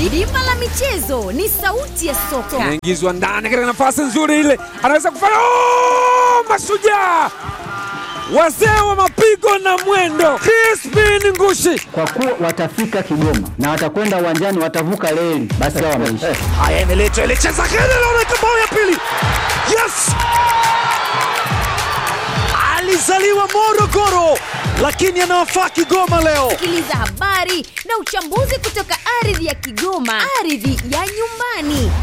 Dimba la michezo ni sauti ya soka. Anaingizwa ndani katika nafasi nzuri ile, anaweza kufanya oh! Mashujaa wazee wa mapigo na mwendo, Crispin Ngushi kwa kuwa watafika Kigoma na watakwenda uwanjani, watavuka reli, basi hao wameisha. haya, imeletwa ile cheza kile, naona bao ya pili. Yes, alizaliwa Morogoro lakini anawafaa Kigoma leo. Sikiliza habari na uchambuzi kutoka ardhi ya Kigoma, ardhi ya nyumbani.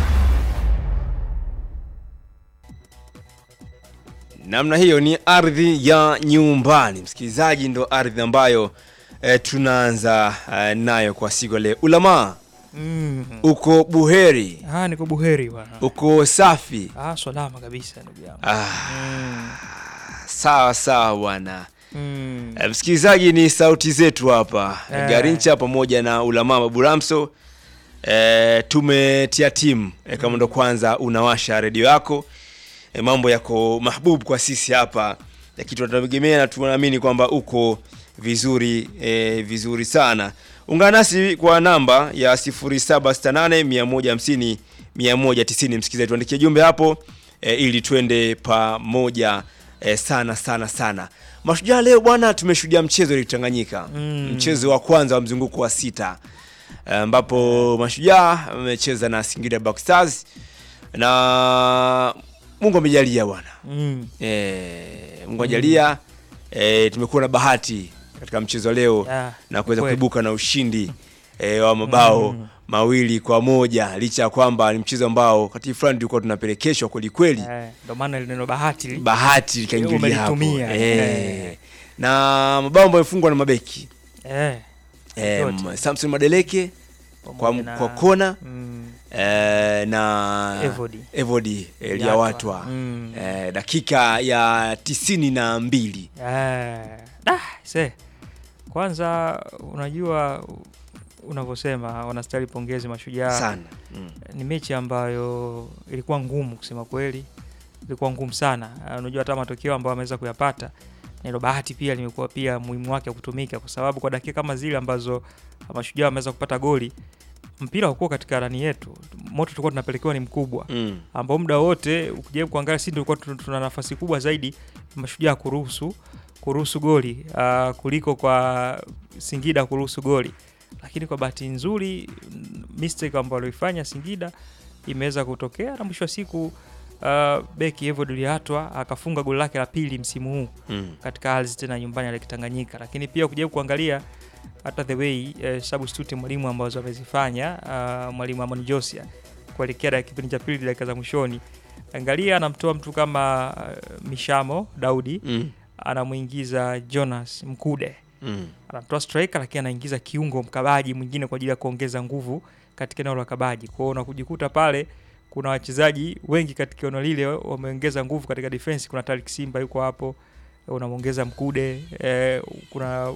namna hiyo ni ardhi ya nyumbani msikilizaji ndo ardhi ambayo e, tunaanza e, nayo kwa siku ya leo ulamaa Mm. uko buheri Ah, niko buheri bwana. uko safi Ah, salama kabisa ndugu yangu. ah, Mm. sawa sawa bwana Mm. e, msikilizaji ni sauti zetu hapa Eh. garincha pamoja na ulamaa baburamso e, tumetia timu e, kama ndo kwanza unawasha redio yako e, mambo yako mahbubu kwa sisi hapa ya kitu tunategemea na tunaamini kwamba uko vizuri e, vizuri sana ungana nasi kwa namba ya 0768 150 msikilizaji tuandikie jumbe hapo e, ili twende pamoja e, sana sana sana mashujaa leo bwana tumeshuhudia mchezo ili Tanganyika Mm. mchezo wa kwanza wa mzunguko wa sita ambapo mashujaa amecheza na Singida Black Stars na Mungu amejalia bwana Mm. e, Mungu ajalia e, tumekuwa na bahati katika mchezo wa leo Yeah, na kuweza kweli. kuibuka na ushindi e, wa mabao Mm. mawili kwa moja licha ya kwamba ni mchezo ambao wakati fulani tulikuwa tunapelekeshwa kweli kweli Eh, ndo maana ile neno bahati li- bahati likaingilia hapo Umelitumia. e, Eh. na mabao ambayo yamefungwa na mabeki eh. e, Yote. Samson Madeleke kwa, Pamoja na- kwa kona Mm. eh, na Evody. Evody Eliawatwa Eliawatwa. Mm. eh, dakika ya tisini na mbili Eh. Da, se. Kwanza unajua unavyosema wanastahili pongezi mashujaa. sana mm. Ni mechi ambayo ilikuwa ngumu kusema kweli, ilikuwa ngumu sana. Uh, Unajua hata matokeo ambayo ameweza kuyapata na hilo bahati pia limekuwa pia muhimu wake kutumika, kwa sababu kwa dakika kama zile ambazo mashujaa wameweza kupata goli, mpira haukuwa katika rani yetu, moto tulikuwa tunapelekewa ni mkubwa Mm. ambao muda wote ukijaribu kuangalia sisi tulikuwa tuna- tuna nafasi kubwa zaidi mashujaa kuruhusu kuruhusu goli uh, kuliko kwa Singida kuruhusu goli, lakini kwa bahati nzuri mm, mistake ambayo alifanya Singida imeweza kutokea na mwisho wa siku uh, beki Evod Liatwa akafunga goli lake la pili msimu huu Mm. katika ardhi tena nyumbani ya Tanganyika, lakini pia ukijaribu kuangalia hata the way eh, substitute mwalimu ambazo amezifanya uh, mwalimu Amani Josia kuelekea dakika kipindi cha pili dakika za mwishoni, angalia anamtoa mtu kama uh, Mishamo Daudi Mm. anamuingiza Jonas Mkude, Mm. anamtoa striker, lakini anaingiza kiungo mkabaji mwingine kwa ajili ya kuongeza nguvu katika eneo la kabaji. Kwa hiyo unakujikuta pale kuna wachezaji wengi katika eneo lile wameongeza nguvu katika defense. Kuna Tariq Simba yuko hapo, unamwongeza Mkude eh, kuna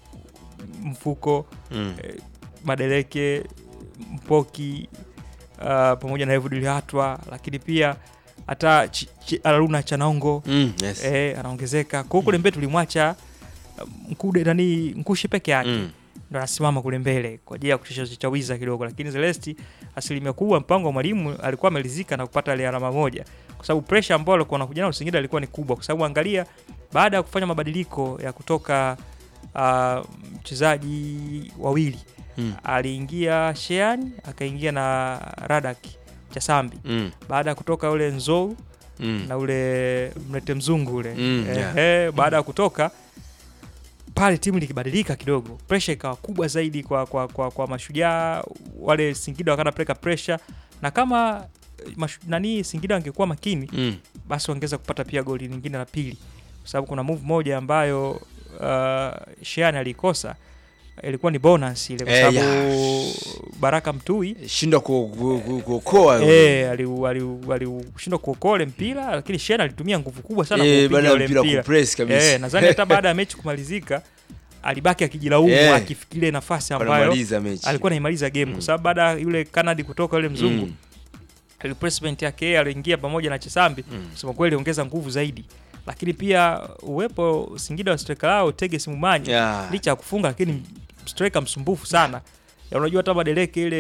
mfuko Mm. Madeleke, Mpoki uh, pamoja na Evudili Hatwa, lakini pia hata Ch- Ch- Aruna Chanongo Mm. Yes. eh, anaongezeka. Kwa hiyo kule mbele tulimwacha uh, Mkude nani Nkushi peke yake Mm. ndo anasimama kule mbele kwa ajili ya kuchawiza kidogo, lakini Celesti asilimia kubwa mpango wa mwalimu alikuwa amelizika na kupata ile alama moja, kwa sababu pressure ambayo alikuwa anakuja nayo Singida ilikuwa ni kubwa, kwa sababu angalia, baada ya kufanya mabadiliko ya kutoka uh, mchezaji wawili Mm. aliingia Shean akaingia na Radak Chasambi, Mm. baada ya kutoka ule Nzou Mm. na ule mlete mzungu ule Mm, eh, yeah. eh, baada ya kutoka pale timu likibadilika kidogo, pressure ikawa kubwa zaidi kwa, kwa, kwa, kwa mashujaa wale Singida wakanapeleka pressure, na kama eh, mashu, nani Singida wangekuwa makini Mm. basi wangeweza kupata pia goli lingine la pili, kwa sababu kuna move moja ambayo uh, Shean alikosa ilikuwa ni bonus ile, kwa Eh, sababu yeah. Baraka Mtui shindwa ku- ku- ku- kuokoa Eh, aliu- aliu- aliushindwa kuokoa ule mpira lakini Shen alitumia nguvu kubwa sana Eh, kuupiga baada ya ule mpira mpira. kupress kabisa. Eh, nadhani hata baada ya mechi kumalizika alibaki akijilaumu Eh. akifikiria nafasi ambayo wanamaliza mechi alikuwa naimaliza game Mm. kwa sababu baada ya yule Kanadi kutoka yule mzungu Mm. replacement yake yeye aliingia pamoja na Chesambi Mm. kusema kweli ongeza nguvu zaidi, lakini pia uwepo Singida wa striker lao Teges Mumanyi Yeah. licha ya kufunga lakini striker msumbufu sana ya unajua hata Madeleke ile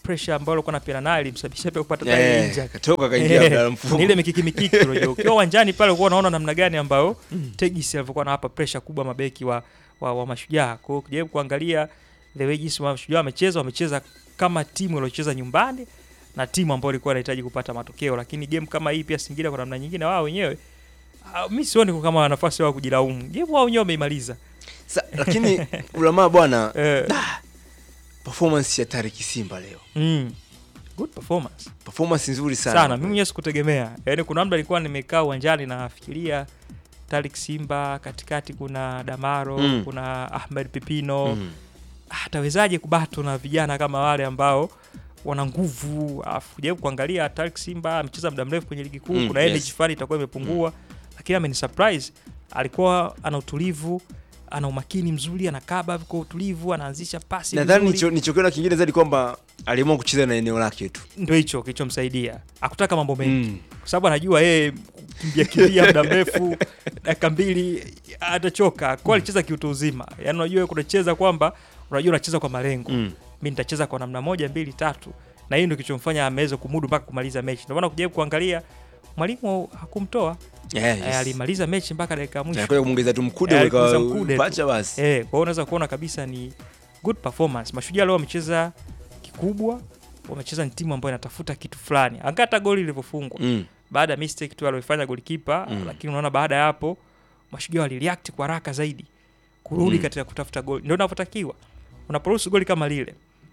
pressure ambayo alikuwa anapigana nayo ilimsababisha pia kupata Eh, yeah, injury. katoka kaingia Abdalla Eh, Mfugo. ni ile mikiki mikiki unajua ukiwa uwanjani pale ulikuwa unaona namna gani ambayo Tegis alivyokuwa anawapa pressure kubwa mabeki wa, wa, wa mashujaa kwa hiyo ukijaribu kuangalia the way jinsi mashujaa wamecheza wamecheza kama timu iliocheza nyumbani na timu ambayo ilikuwa inahitaji kupata matokeo lakini game kama hii pia Singida kwa namna nyingine wao wenyewe ah, mi sioni kama wana nafasi wao kujilaumu game wao wenyewe wameimaliza Sa, lakini ulamaa bwana eh, performance ya Tariki Simba leo mm, good performance performance nzuri sana, sana, mimi mwenyewe sikutegemea. Yaani kuna muda nilikuwa nimekaa uwanjani nafikiria Tariq Simba, katikati kuna Damaro, Mm. kuna Ahmed Pipino. Mm. Atawezaje kubato na vijana kama wale ambao wana nguvu? Alafu kujaribu kuangalia Tariq Simba amecheza muda mrefu kwenye ligi kuu, Mm, kuna yes. energy fulani itakuwa imepungua, lakini ameni surprise. Alikuwa ana utulivu, ana umakini mzuri, anakaba kwa utulivu, anaanzisha pasi nadhani vizuri. nicho- nichokiona kingine zaidi kwamba aliamua kucheza na eneo lake tu Ndio hicho kilichomsaidia, akutaka mambo mengi Mm. kwa sababu anajua yeye kimbia kimbia muda mrefu dakika mbili atachoka kwa alicheza kiutu uzima yaani unajua kunacheza kwamba unajua unacheza kwa malengo Mm. mi nitacheza kwa namna moja mbili tatu na hiyo ndio kilichomfanya ameweza kumudu mpaka kumaliza mechi ndio maana kujaribu kuangalia mwalimu hakumtoa Yeah, yes. yes. alimaliza mechi mpaka dakika ya mwisho Anakuja kumwongeza tu mkude Eh, weka alikuza mkude tu. pacha basi Eh, kwa hiyo unaweza kuona kabisa ni good performance. Mashujaa leo wamecheza kikubwa, wamecheza ni timu ambayo inatafuta kitu fulani. Angalia hata goli lilivyofungwa Mm. baada ya mistake tu aliyofanya golikipa Mm. lakini unaona baada ya hapo Mashujaa walireact kwa haraka zaidi kurudi Mm. katika kutafuta goli. Ndio inavyotakiwa. Unaporuhusu goli kama lile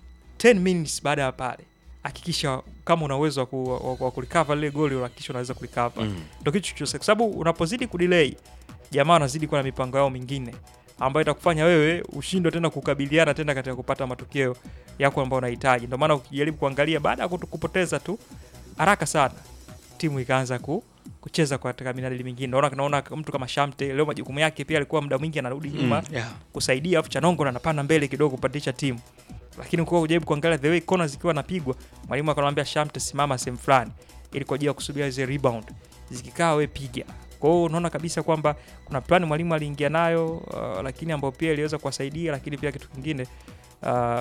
10 minutes baada ya pale hakikisha kama una uwezo wa, ku, wa, wa kurecover lile goli unahakikisha unaweza kurecover Mm. ndio kitu chochote, kwa sababu unapozidi kudelay jamaa wanazidi kuwa na mipango yao mingine ambayo itakufanya wewe ushindwe tena kukabiliana tena katika kupata matokeo yako ambayo unahitaji. Ndio maana ukijaribu kuangalia baada ya kutu- kupoteza tu haraka sana timu ikaanza ku, kucheza kwa katika minadili mingine. Naona naona mtu kama Shamte leo majukumu yake pia alikuwa muda mwingi anarudi nyuma Mm. Yeah. kusaidia, afu Chanongo anapanda mbele kidogo kupandisha timu, lakini kwa kujaribu kuangalia the way corner zikiwa napigwa, mwalimu akamwambia Shamte, simama sehemu fulani ili kwa ajili ya kusubiria zile rebound, zikikaa we piga. Kwa hiyo unaona kabisa kwamba kuna plani mwalimu aliingia nayo uh, lakini ambayo pia iliweza kuwasaidia, lakini pia kitu kingine uh,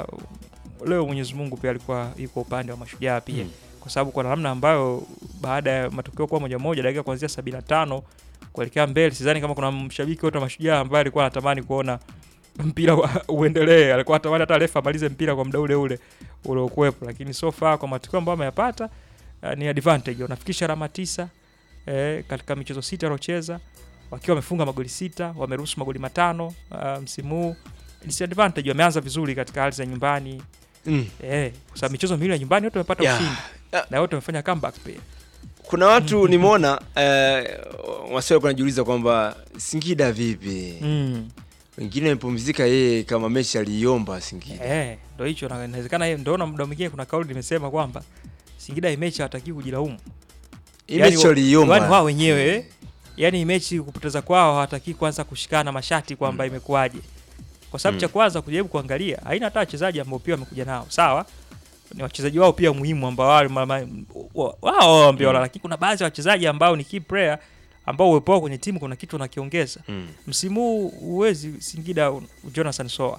leo Mwenyezi Mungu pia alikuwa yuko upande wa mashujaa pia Mm. kwa sababu kwa namna ambayo baada ya matokeo kuwa moja moja dakika kuanzia 75 kuelekea mbele, sidhani kama kuna mshabiki wote wa mashujaa ambaye alikuwa anatamani kuona mpira wa- uendelee. Alikuwa anatamani hata refa amalize mpira kwa muda ule ule uliokuwepo, lakini so far kwa matokeo ambayo ameyapata uh, ni advantage. Wanafikisha alama tisa eh, katika michezo sita waliocheza wakiwa wamefunga magoli sita, wameruhusu magoli matano uh, msimu huu. Disadvantage, wameanza vizuri katika hali za nyumbani Mm. eh, kwa sababu michezo miwili ya nyumbani wote wamepata Yeah. ushindi Yeah. na wote wamefanya comeback pia. kuna watu nimeona eh, wasio wanajiuliza kwamba Singida vipi Mm. wengine wamepumzika yeye kama mechi aliiomba Singida Eh, ndo hicho na inawezekana yeye ndio na muda mwingine kuna kauli nimesema kwamba Singida hii mechi hawatakiwi kujilaumu. hii Yaani mechi wa- waliiomba yaani wao wenyewe yani hii mechi kupoteza kwao hawataki kwanza kushikana mashati kwamba imekuwaje. Kwa sababu Mm. cha kwanza kujaribu kuangalia haina hata wachezaji ambao pia wamekuja nao. Sawa? Ni wachezaji wao pia muhimu ambao wale ma- ma- wa- wao ambao Mm. lakini kuna baadhi ya wachezaji ambao ni key player ambao uwepo wao kwenye timu kuna kitu wanakiongeza. Mm. Msimu huu huwezi Singida Jonathan Soa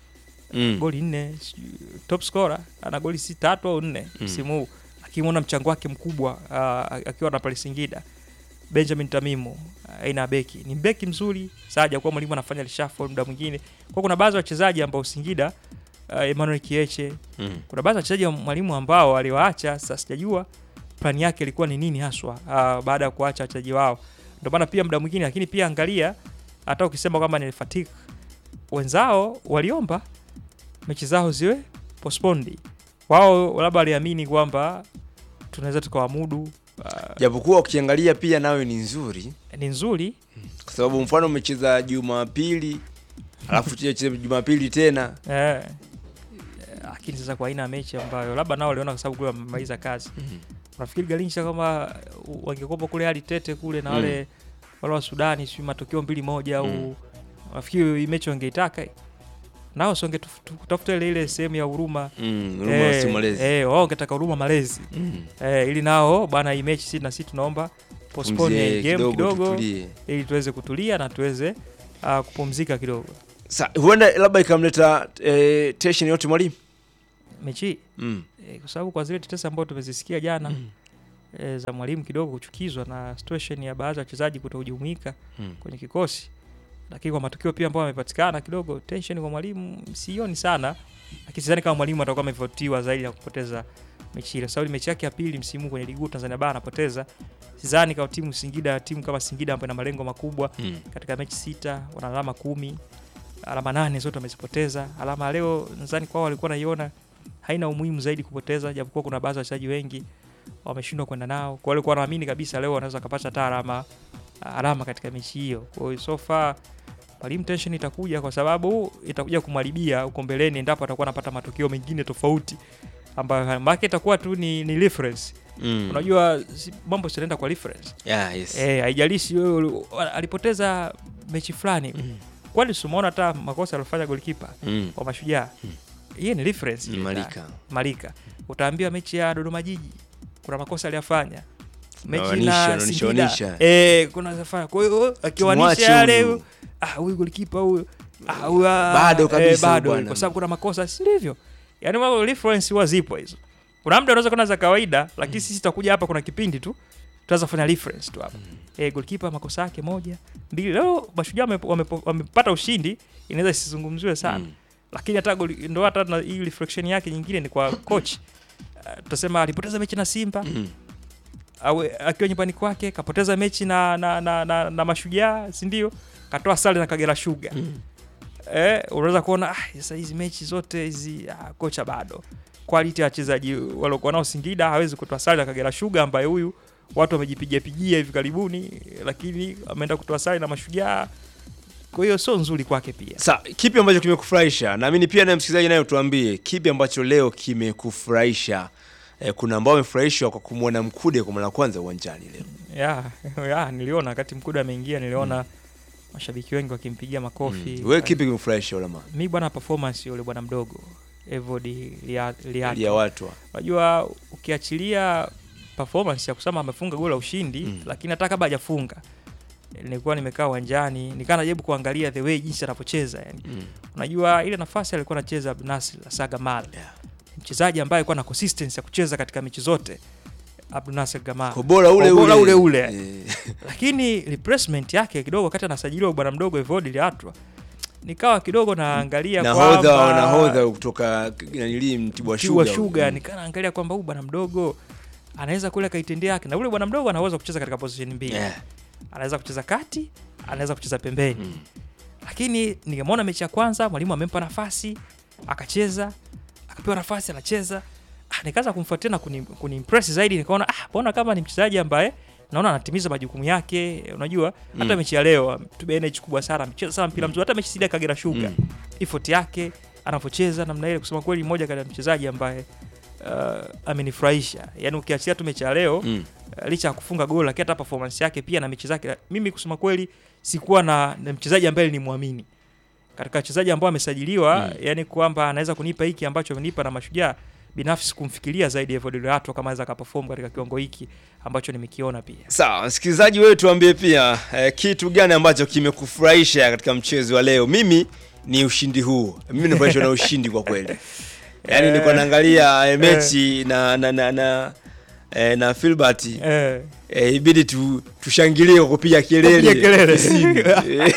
Mm. goli nne sijui, top scorer ana goli si tatu au nne Mm. msimu huu akimwona mchango wake mkubwa uh, akiwa na pale Singida Benjamin Tamimu uh, aina ya beki ni beki mzuri saja kwa mwalimu anafanya reshuffle muda mwingine kwa kuna baadhi ya wachezaji ambao Singida uh, Emmanuel Kieche Mm. kuna baadhi ya wachezaji wa mwalimu ambao aliwaacha sasa sijajua plani yake ilikuwa ni nini haswa uh, baada ya kuacha wachezaji wao ndio maana pia muda mwingine lakini pia angalia hata ukisema kwamba ni fatigue wenzao waliomba mechi zao ziwe postponed. Wao labda waliamini kwamba tunaweza tukawamudu. Uh, japokuwa ukiangalia pia nayo ni nzuri ni nzuri kwa sababu mfano umecheza Jumapili alafu cheza Jumapili tena eh, lakini sasa kwa aina ya mechi ambayo labda nao waliona kwa sababu kule wamemaliza kazi. Unafikiri Galinsha kama wangekopa kule hali tete kule na wale wale wa Sudani si matokeo mbili moja au Mm. nafikiri hii mechi wangeitaka hii? nao si wangetutafuta ile ile sehemu ya huruma mm, Ruma eh, si malezi eh, wao wangetaka huruma malezi Mm. eh, ili nao bwana hii mechi si na sisi tunaomba postpone Pumzie hii game kidogo tutulie. ili tuweze kutulia na tuweze uh, kupumzika kidogo Sa, huenda labda ikamleta eh, tension yote mwalimu mechi hii Mm. e, kwa sababu kwa zile tetesi ambazo tumezisikia jana e, za mwalimu kidogo kuchukizwa na situation ya baadhi ya wachezaji kutojumuika Mm. kwenye kikosi, lakini kwa matukio pia ambayo yamepatikana kidogo tension kwa mwalimu sioni sana, lakini sidhani kama mwalimu atakuwa amevutiwa zaidi na kupoteza mechi ile, kwa sababu ni mechi yake ya pili msimu huu kwenye ligi kuu Tanzania bara anapoteza. Sidhani kama timu Singida, timu kama Singida ambayo ina malengo makubwa Mm. katika mechi sita wana alama kumi alama nane zote wamezipoteza. Alama ya leo nadhani kwao walikuwa naiona haina umuhimu zaidi kupoteza, japokuwa kuna baadhi ya wachezaji wengi wameshindwa kwenda nao, kwa walikuwa wanaamini kabisa leo wanaweza wakapata hata alama alama katika mechi hiyo. Kwa hiyo so far mwalimu tension itakuja, kwa sababu itakuja kumharibia huko mbeleni endapo atakuwa anapata matokeo mengine tofauti ambayo maana itakuwa tu ni, ni reference. Mm. Unajua si, mambo sinaenda kwa reference Yeah, yes. Eh, haijalishi wewe uli- alipoteza mechi fulani. Kwani simuona hata makosa aliyofanya golikipa Mm. wa Mashujaa. Hiyo ni reference. Ni ile Malika. ta- Malika. Utaambiwa mechi ya Dodoma Jiji kuna makosa aliyafanya. Mechi Nawanisha, na naonisha, Singida. onisha. Eh, kuna zafanya. Kwa hiyo Tumwache akiwanisha yale huyu. ah huyu golikipa huyu ah huyu ah, Bado kabisa bado bwana. kwa sababu kuna makosa si ndivyo? Yaani mambo reference huwa zipo hizo. Kuna muda unaweza kuona za kawaida lakini sisi tutakuja hapa kuna kipindi tu tutaweza kufanya reference tu hapa. Eh, goalkeeper makosa yake moja, mbili. Leo Mashujaa wame- wame- wamepata ushindi, inaweza isizungumziwe sana. Mm. Lakini hata goli- ndo hata na hii reflection yake nyingine ni kwa coach. Uh, tutasema alipoteza mechi na Simba Mm. au akiwa nyumbani kwake kapoteza mechi na na, na, na, na Mashujaa, si ndio? Katoa sare na Kagera Sugar. Eh, unaweza kuona ah, sasa hizi mechi zote hizi ah, kocha bado quality ya wachezaji waliokuwa nao Singida hawezi kutoa sare na Kagera Sugar ambaye huyu watu wamejipigia pigia hivi karibuni, lakini ameenda kutoa sare na Mashujaa. Kwa hiyo sio nzuri kwake pia. Sa, kipi ambacho kimekufurahisha? Naamini pia na msikilizaji naye tuambie kipi ambacho leo kimekufurahisha. Eh, kuna ambao wamefurahishwa kwa kumwona Mkude kwa mara ya kwanza uwanjani leo. ya, ya niliona wakati Mkude ameingia niliona mashabiki wengi wakimpigia makofi. Wewe kipi kimekufurahisha ulama? Mi bwana, performance yule bwana mdogo Evody Lia- Liato. Ya watu. Unajua, ukiachilia performance ya kusema amefunga goli la ushindi Mm. lakini hata kabla hajafunga nilikuwa nimekaa uwanjani nikaa najaribu kuangalia the way jinsi anavyocheza yani. Mm. Unajua ile nafasi alikuwa anacheza Abdunasir Sagamal Yeah. mchezaji ambaye alikuwa na consistency ya kucheza katika mechi zote Abdunasir Gamal Kwa bora ule Kwa ule. bora ule ule. Eh, lakini replacement yake kidogo wakati anasajiliwa bwana mdogo Evody Liatwa nikawa kidogo naangalia nahodha kwamba nahodha kutoka nanili Mtibwa Mtibwa Sugar. Sugar Mm. nikaa naangalia kwamba huyu bwana mdogo anaweza kule akaitendea yake, na ule bwana mdogo anaweza kucheza katika position mbili Yeah. anaweza kucheza kati, anaweza kucheza pembeni Mm. lakini nikamwona mechi ya kwanza mwalimu amempa nafasi akacheza, akapewa nafasi anacheza, ah, nikaanza kumfuatia na kuni, kuniimpress zaidi, nikaona ah, mbona kama ni mchezaji ambaye naona anatimiza majukumu yake. Unajua hata Mm. mechi ya leo ametumia energy kubwa sana, amecheza sana mpira mzuri, hata mechi sida Kagera Sugar Mm. effort yake anavyocheza namna ile, kusema kweli, mmoja kati ya mchezaji ambaye uh, amenifurahisha. Yani ukiachia tu mechi ya leo Mm. uh, licha ya kufunga goli, lakini hata performance yake pia na mechi zake, mimi kusema kweli sikuwa na, na mchezaji ambaye nilimwamini katika wachezaji ambao amesajiliwa Mm. yani kwamba anaweza kunipa hiki ambacho amenipa na Mashujaa. Binafsi kumfikiria zaidi Evody Liato kama anaweza akaperform katika kiwango hiki ambacho nimekiona pia. Sawa, msikilizaji wewe tuambie pia eh, kitu gani ambacho kimekufurahisha katika mchezo wa leo. Mimi ni ushindi huu. Mimi nimefurahishwa na ushindi kwa kweli. Yaani Eh. nilikuwa naangalia eh, mechi na na na na eh, na Filbert Eh, eh, ibidi tu, tushangilie kwa kupiga kelele. Kupiga kelele. Kisini. Eh,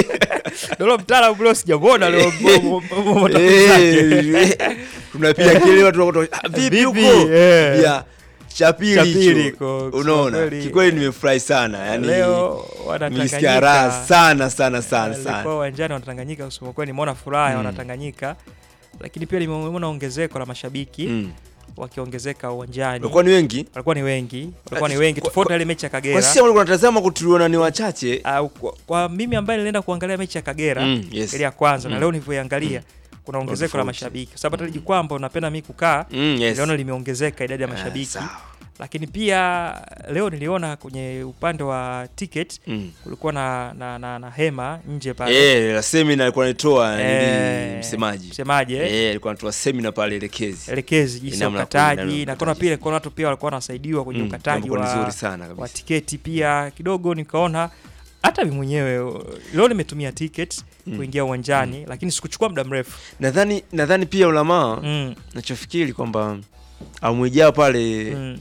ndio mtaalamu bro, sijamwona leo mo- mo- mo- mo- takwimu zake. eh, tunapiga kelele watu wako ah, vipi Vipi? huko? Eh. Ya cha pili Cha pili hicho. kwa- kusema Unaona? kweli. Kikweli nimefurahi sana. Yaani leo nilisikia raha wanatanganyika sana sana sana Nilikuwa sana. uwanjani wanatanganyika, kusema kweli nimeona furaha ya Mm. wanatanganyika, lakini pia nimeona ongezeko la mashabiki Mm. wakiongezeka uwanjani. Walikuwa ni wengi. Walikuwa ni wengi, walikuwa ni Eh, wengi kwa- tofauti kwa- na ile mechi ya Kwa Kagera. sisi ambao tunatazama kutuliona ni wachache. Au kwa, kwa mimi ambaye nilienda kuangalia mechi ya Kagera Mm, yes. ile ya kwanza na Mm. leo nilivyoiangalia kuna ongezeko la tofauti. mashabiki, kwa sababu hata ile jukwaa ambao napenda mimi kukaa Mm, yes. niliona limeongezeka idadi ya Ah, mashabiki, sawa. lakini pia leo niliona kwenye upande wa ticket Mm. kulikuwa na, na, na, na hema nje pale Eh, la semina alikuwa anatoa Eh, nili msemaji. msemaji eh? Eh, alikuwa anatoa semina pale elekezi. elekezi jinsi ya Namna ya ku- namna ukataji ya na kuna ukataji. pia kuna watu pia walikuwa wanasaidiwa kwenye Mm, ukataji jambo wa, nzuri sana kabisa. wa tiketi pia kidogo nikaona hata mi mwenyewe uh, leo nimetumia ticket kuingia uwanjani lakini sikuchukua muda mrefu nadhani nadhani pia ulamaa mm, nachofikiri kwamba awamu ijao pale mm.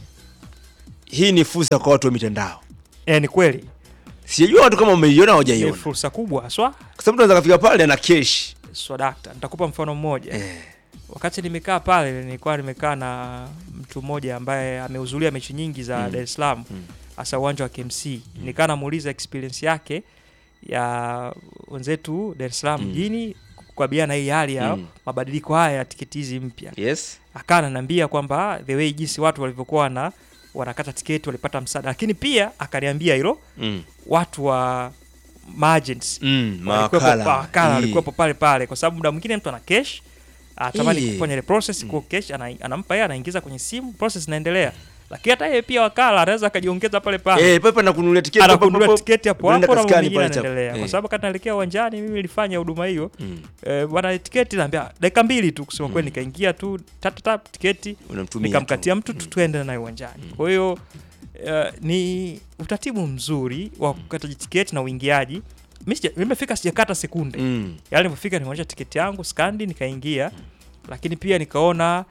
hii ni fursa kwa watu wa mitandao Eh, ni kweli sijajua watu kama wameiona ni hawajaiona fursa kubwa haswa kwa sababu tunaweza kafika pale ana kesh swadakta nitakupa mfano mmoja eh. wakati nimekaa pale nilikuwa nimekaa na mtu mmoja ambaye amehudhuria mechi nyingi za Mm. Dar es Salaam Mm. hasa uwanja wa KMC nikaa namuuliza experience yake ya wenzetu Dar es Salaam Mm. mjini kukabiliana na hii hali ya Mm. mabadiliko haya ya tiketi hizi mpya yes akaa ananiambia kwamba the way jinsi watu walivyokuwa na wanakata tiketi walipata msaada lakini pia akaniambia hilo mm. watu wa margents Mm. walikuwepo mawakala mawakala Hii. walikuwepo pale pale kwa sababu muda mwingine mtu ana cash atamani Hii. kufanya ile process kwa cash ana, anampa yeye anaingiza kwenye simu process inaendelea lakini hata yeye pia wakala anaweza akajiongeza pale pale eh, pepe na kununulia tiketi anakununua hapo hapo, tiketi hapo unaenda hapo na mambo kaskani mengine pale chapo. yanaendelea kwa Eh. sababu wakati naelekea uwanjani mimi nilifanya huduma hiyo Mm. eh, bwana tiketi naambia dakika mbili tu kusema kweli nikaingia tu tap tap tiketi unamtumia nikamkatia tu. mtu tu tuende naye uwanjani kwa hiyo uh, ni utaratibu mzuri wa kukata tiketi na uingiaji Mi sija- nimefika sijakata sekunde mm. yaani nilipofika nimeonyesha tiketi yangu skandi nikaingia lakini pia nikaona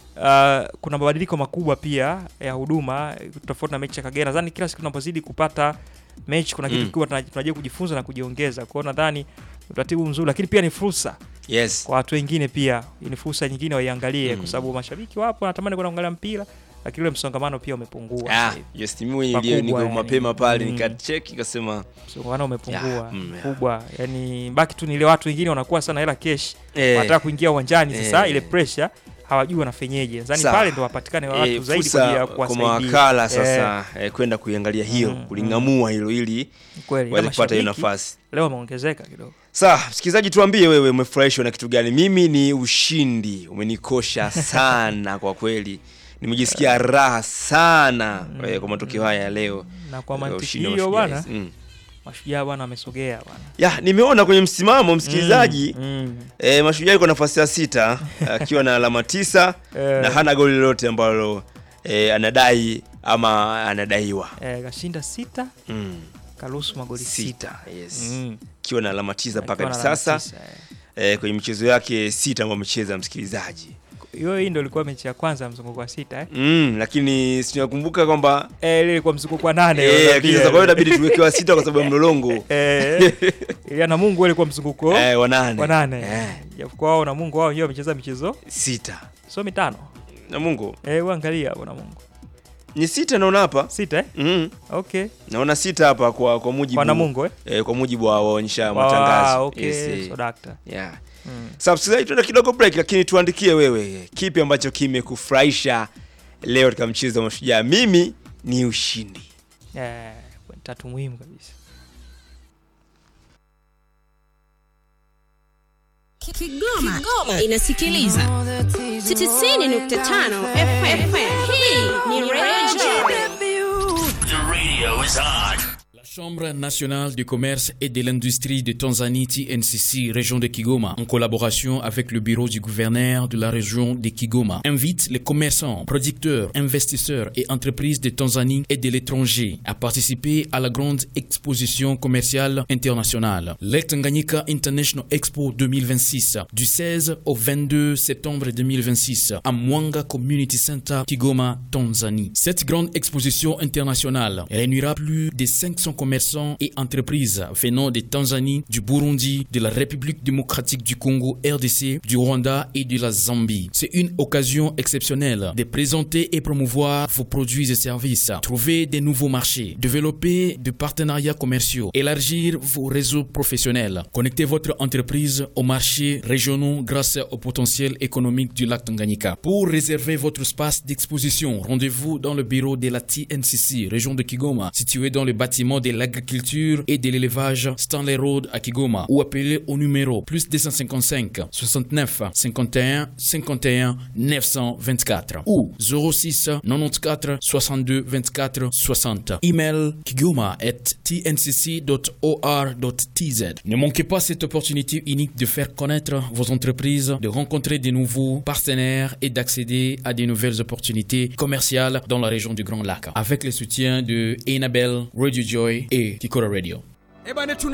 uh, kuna mabadiliko makubwa pia ya huduma eh, tofauti na mechi ya Kagera nadhani kila siku tunapozidi kupata mechi kuna kitu Mm. kikubwa tuna- tunajua kujifunza na kujiongeza kwao nadhani utaratibu mzuri lakini pia ni fursa yes kwa watu wengine pia ni fursa nyingine waiangalie Mm. kwa sababu mashabiki wapo wanatamani kwenda kuangalia mpira lakini ule msongamano pia umepungua ah, sasa hivi. yes mimi Pakubwa ndio niko yani. mapema pale Mm. nikacheki nikasema msongamano umepungua Ya, mm, ya. kubwa yani baki tu ni ile watu wengine wanakuwa sana hela kesh eh, wanataka kuingia uwanjani sasa Eh. ile pressure hawajui wanafenyeje nadhani Sawa. pale ndo wapatikane watu eh, zaidi kwa ajili fursa ya kwa kuwasaidia mawakala sasa eh, kwenda kuiangalia hiyo Mm, kuling'amua hilo ili Eh, kweli waweze na kupata hiyo mashabiki nafasi leo wameongezeka kidogo Sawa, msikilizaji, tuambie wewe umefurahishwa na kitu gani? Mimi ni ushindi, umenikosha sana kwa kweli, nimejisikia raha sana eh, kwa matokeo haya ya leo. na kwa Eh, mantiki ushindi wa hiyo Mashujaa, bwana yes. Mm. mashujaa bwana amesogea bwana Ya, nimeona kwenye msimamo msikilizaji, Mm, mm. eh, Mashujaa yuko nafasi ya sita akiwa na alama tisa Eh. na hana goli lolote ambalo eh, anadai ama anadaiwa Eh, kashinda sita mm. karuhusu magoli sita sita yes. Mm. akiwa na alama tisa mpaka Akiwa hivi na alama sasa tisa, eh. eh, kwenye michezo yake sita ambayo amecheza msikilizaji hiyo hii ndo ilikuwa mechi ya kwanza ya mzunguko wa sita eh? mm, lakini sinakumbuka kwamba Eh, ile ilikuwa mzunguko wa nane Eh, unaambia. lakini sasa kwa hiyo inabidi tuwekewa sita kwa sababu ya mlolongo Eh, ile na Mungu ilikuwa mzunguko eh, wanane wa nane eh, japokuwa wao na Mungu wao wenyewe wamecheza michezo sita so mitano na Mungu eh, uangalia hapo na Mungu ni sita naona hapa sita eh? mm, okay naona sita hapa kwa kwa mujibu kwa na Mungu eh? eh, kwa mujibu wa waonyesha Ah, matangazo okay Yes, eh, so dakta yeah. mm. Sasa msikilizaji, tuenda kidogo break, lakini tuandikie wewe kipi ambacho kimekufurahisha leo katika mchezo wa Mashujaa. Mimi ni ushindi. eh, point tatu muhimu kabisa Kigoma, Kigoma inasikiliza 90.5 FM. Hii ni Radio La Chambre nationale du commerce et de l'industrie de Tanzanie TNCC région de Kigoma en collaboration avec le bureau du gouverneur de la région de Kigoma invite les commerçants, producteurs, investisseurs et entreprises de Tanzanie et de l'étranger à participer à la grande exposition commerciale internationale le Tanganyika International Expo 2026 du 16 au 22 septembre 2026 à Mwanga Community Center Kigoma, Tanzanie. Cette grande exposition internationale réunira plus de 500 commerçants et entreprises venant de Tanzanie, du Burundi, de la République démocratique du Congo, RDC, du Rwanda et de la Zambie. C'est une occasion exceptionnelle de présenter et promouvoir vos produits et services, trouver des nouveaux marchés, développer des partenariats commerciaux, élargir vos réseaux professionnels, connecter votre entreprise aux marchés régionaux grâce au potentiel économique du lac Tanganyika. Pour réserver votre espace d'exposition, rendez-vous dans le bureau de la TNCC, région de Kigoma, situé dans le bâtiment de l'agriculture et de l'élevage Stanley Road à Kigoma, ou appelez au numéro plus 255 69 51 51 924 ou 06 94 62 24 60. Email kigoma at tncc.or.tz. Ne manquez pas cette opportunité unique de faire connaître vos entreprises, de rencontrer de nouveaux partenaires et d'accéder à de nouvelles opportunités commerciales dans la région du Grand Lac avec le soutien de Enabel, Radio Joy et Kikora Radio. ebane tuna